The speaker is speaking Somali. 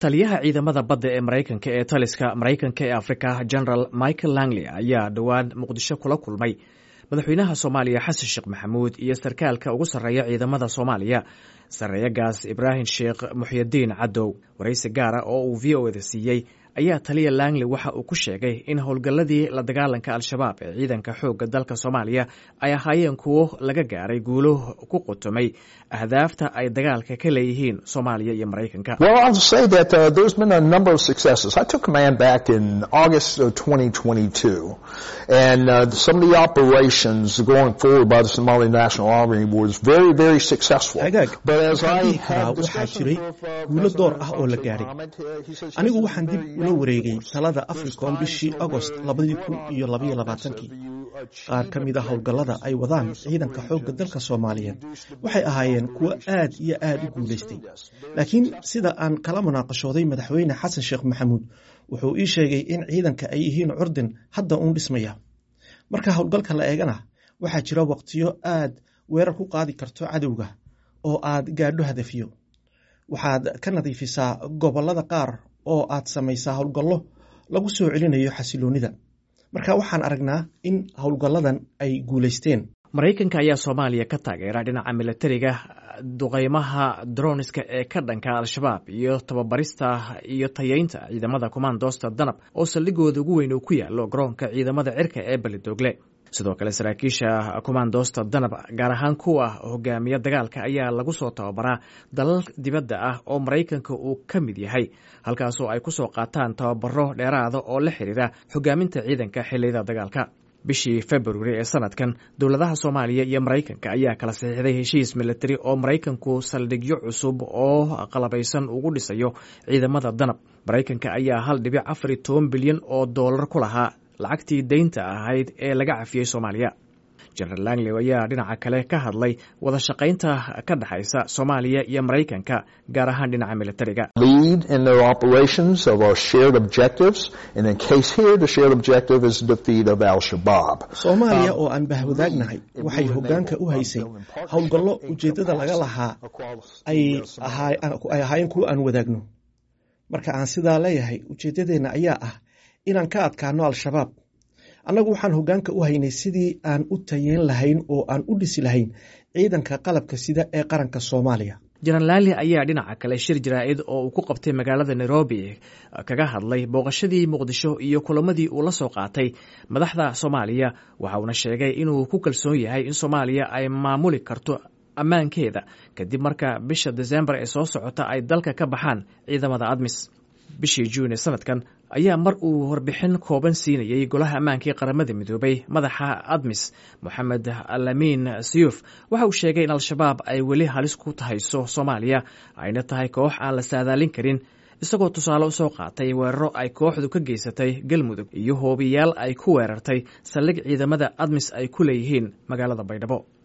taliyaha ciidamada badda ee maraykanka ee taliska maraykanka ee afrika general michael langley ayaa dhowaan muqdisho kula kulmay madaxweynaha soomaaliya xasan sheekh maxamuud iyo sarkaalka ugu sarreeya ciidamada soomaaliya sarreeyagaas ibraahim sheekh muxyidiin cadow waraysi gaara oo uu v o eda siiyey ayaa taliya langley waxa uu ku sheegay in howlgalladii la dagaalanka al-shabaab ee ciidanka xoogga dalka soomaaliya ay ahaayeen kuwo laga gaaray guulo ku qutumay ahdaafta ay dagaalka ka leeyihiin soomaaliya iyo maraykanka agaag waxaan dhihi karaa waxaa jiray guulo door ah oo la gaadhay anigu waxaan dib ula wareegay talada africom bishii agost labadii kun iyo labaiyo labaatankii qaar ka mid a howlgallada ay wadaan ciidanka xoogga dalka soomaaliyeed waxay ahaayeen kuwo aad iyo aad u guulaystay laakiin sida aan kala munaaqashooday madaxweyne xasan sheekh maxamuud wuxuu ii sheegay in ciidanka ay yihiin curdin hadda uun dhismaya marka howlgalka la eegana waxaa jira waqtiyo aad weerar ku qaadi karto cadowga oo aad gaadho hadafiyo waxaad ka nadiifisaa gobollada qaar oo aad samaysaa howlgallo lagu soo celinayo xasiloonnida marka waxaan aragnaa in howlgalladan ay guulaysteen maraykanka ayaa soomaaliya ka taageera dhinaca milatariga duqeymaha droniska ee ka dhanka al-shabaab iyo tababarista iyo tayeynta ciidamada kommandosta danab oo saldhigooda ugu weyn uu ku yaalo garoonka ciidamada cirka ee belidogle sidoo kale saraakiisha kommandosta danab gaar ahaan kuwa hogaamiya dagaalka ayaa lagu soo tababaraa dalal dibadda ah oo maraykanka uu ka mid yahay halkaasoo ay ku soo qaataan tababaro dheeraada oo la xiriira hogaaminta ciidanka xilliyada dagaalka bishii februari ee sanadkan dowladaha soomaaliya iyo maraykanka ayaa kala saxiixday heshiis militari oo maraykanku saldhigyo cusub oo qalabaysan ugu dhisayo ciidamada danab maraykanka ayaa hal dhibic afar iyo toban bilyan oo doolar ku lahaa lacagtii deynta ahayd ee laga cafiyey soomaaliya general langley ayaa dhinaca kale ka hadlay wada shaqaynta ka dhexaysa soomaaliya iyo maraykanka gaar ahaan dhinaca militariga soomaaliya oo aan bahwadaagnahay waxay hoggaanka u haysay howlgallo ujeeddada laga lahaa ay ahaayeen kuwo aan wadaagno marka aan sidaa leeyahay ujeeddadeenna ayaa ah inaan ka adkaano al-shabaab annagu waxaan hoggaanka u haynay sidii aan u tayeyn lahayn oo aan u dhisi lahayn ciidanka qalabka sida ee qaranka soomaaliya jenaraal laali ayaa dhinaca kale shir jaraa'id oo uu ku qabtay magaalada nairobi kaga hadlay booqashadii muqdisho iyo kulamadii uu la soo qaatay madaxda soomaaliya waxa uuna sheegay inuu ku kalsoon yahay in soomaaliya ay maamuli karto ammaankeeda kadib marka bisha desembar ee soo socota ay dalka ka baxaan ciidamada admis bishii juun ee sanadkan ayaa mar uu warbixin kooban siinayey golaha ammaankii qaramada midoobay madaxa admis moxamed alamin siyuf waxa uu sheegay in al-shabaab ay weli halis ku tahayso soomaaliya ayna tahay koox aan la saadaalin karin isagoo tusaale u soo qaatay weeraro ay kooxdu ka geysatay galmudug iyo hoobiyaal ay ku weerartay saldhig ciidamada admis ay ku leeyihiin magaalada baydhabo